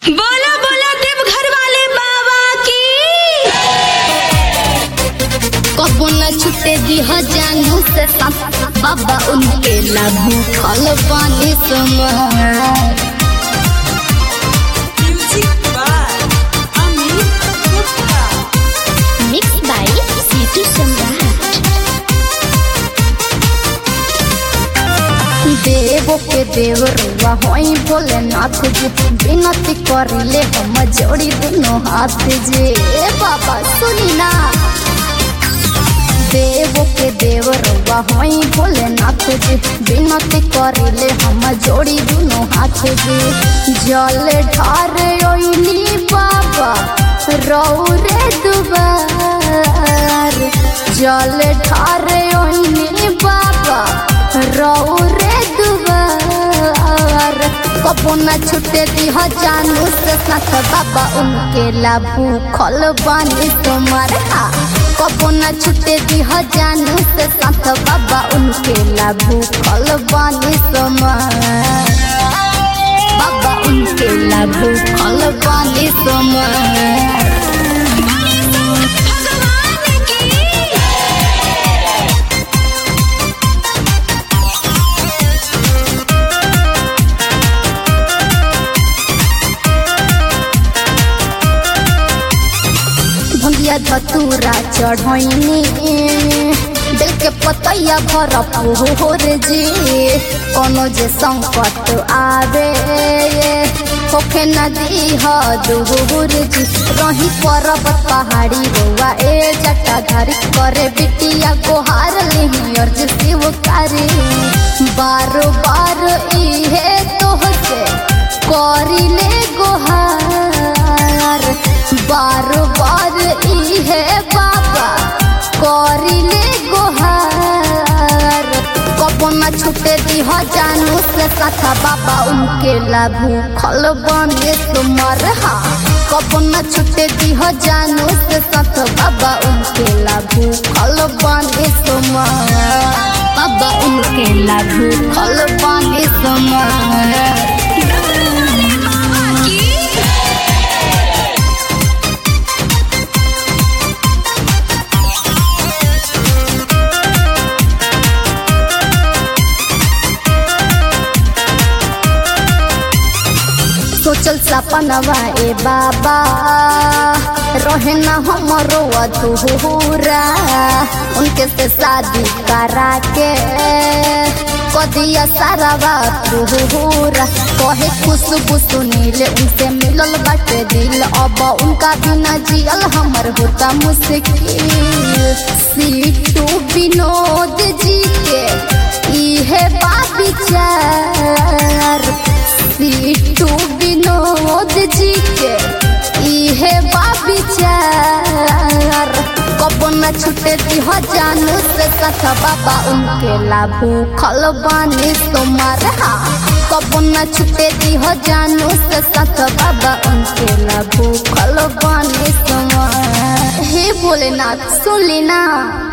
बोला बोला देवघर वाले बाबा की कबो न छुटे दिह जानू से साथ बाबा उनके लाभू फल पानी समार Music by Amit Gupta. Mix by Situ Samrat देवो के देव रुआ होई भोलेनाथ जी विनती करिले हम जोड़ी दोनों हाथ जे ए बाबा सुनी ना देवो के देव रुआ होई भोलेनाथ जी विनती करिले हम जोड़ी दोनों हाथ जे जल ढारे ओइली बाबा रौरे दुबार जल ढारे ओइली बाबा रौरे दुबार कबो न छुटे दिह जानू से साथ बाबा उनके लाभू खल बानी तुम्हार हा कबो न छुटे दिह जानू से साथ बाबा उनके लाभू खल बानी तुम्हार बाबा उनके लाभू खल बानी तुम्हार भगवान की भंगिया धतूरा चढ़ैनी दिल के पतैया भर पोहर जी कोनो जे संकट आवे होखे नदी ह दूर जी रही पर्वत पहाड़ी रोआ ए जटाधारी करे बिटिया गोहार लिही अर्ज शिव कारी बार बार इहे तोहसे करिले गोहार बार बार इहे बाबा करिले गोहार कबो न छुटे दिह जानू से साथा बाबा उनके लाभू खल बने तुमर हा कबो न छुटे दिह जानू से साथ बाबा उनके लाभू खल बने तुमर बाबा उनके लाभू खल बने तुमर की सोचल सपनवा ए बाबा रहे न हमरो अधूरा उनके से शादी करा के कदिया सारा बात पूरा कहे खुशबू सुनील उनसे मिलल बाटे दिल अब उनका बिना जियल हमर होता मुश्किल सीटू विनोद जी के इहे बा विचार सीटू विनोद जी के इहे बा विचार कबो न छुटे दिह जानू से साथ बाबा उनके लाभू खल बानी तुम्हार हा कबो न छुटे दिह जानू से साथ बाबा उनके लाभू खल बानी तुम्हार हे भोलेनाथ सुन ली ना